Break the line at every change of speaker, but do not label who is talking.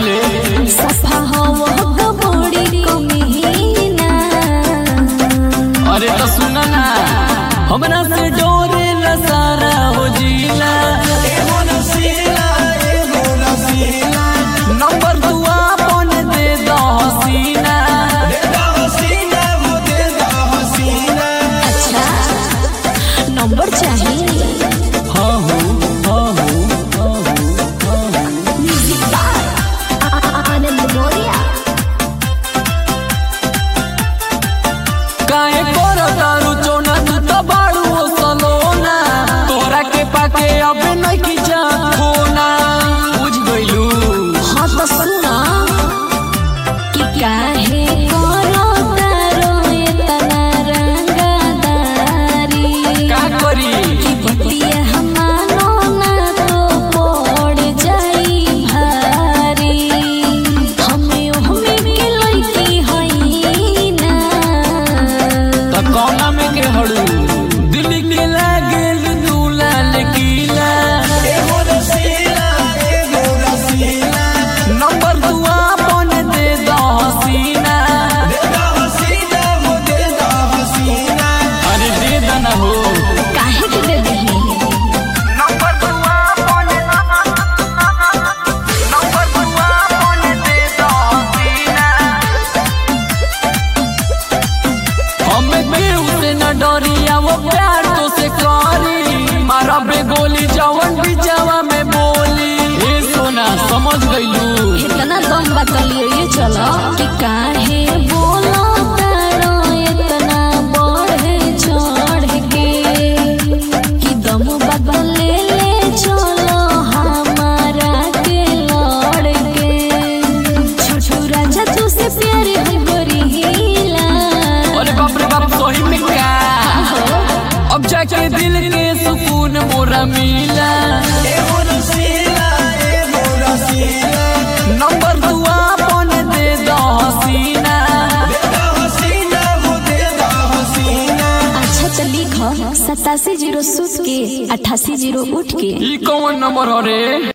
ले
सफा हो बड़ी कमीना
अरे तो सुना ना हमरा से डोरे ला सारा हो जिला नंबर तू आपन दे दो हसीना
अच्छा नंबर चाहिए
हाँ हो हाँ हो हाँ हो हाँ हो
म्यूजिक बार आनंद मोरिया
काहे करो दारू चोना तू तो बाड़ू हो सलोना तोरा के पाके अब नहीं की जा खोना बुझ गइलू
हाँ तो सुना कि काहे करो तारो इतना रंगदारी
का करी
कि बतिया हमारो ना तो पड़ जाई भारी हमें हमें के लड़की हई ना
त कौना में के हड़ू दिल्ली के लागेल दूला लकीला नंबर तू आपन दे दो हसीना अरे दे दना हो
काहे के दे दही
नंबर तू आपन नंबर तू आपन दे दो हसीना हमें केहू से न डरिया वो प्यार तो से करी मारा बे गोली जवन भी जवा में बोली ए सोना समझ गइलू
इतना दम बतलिए ये चलो कि काहे बोलो तारो इतना बढ़े चढ़ के कि दम बदले ले चलो हमारा के लड़ के छोटू राजा तू से प्यार है गोरीला
अरे बाप रे बाप सोही में का अब जाके दिल के सुकून मोरा मिला नंबर तू आपन दे दो हसीना
अच्छा चल लिख सतासी जीरो सूत के अट्ठासी जीरो उठ के
ई कौन नंबर हो रे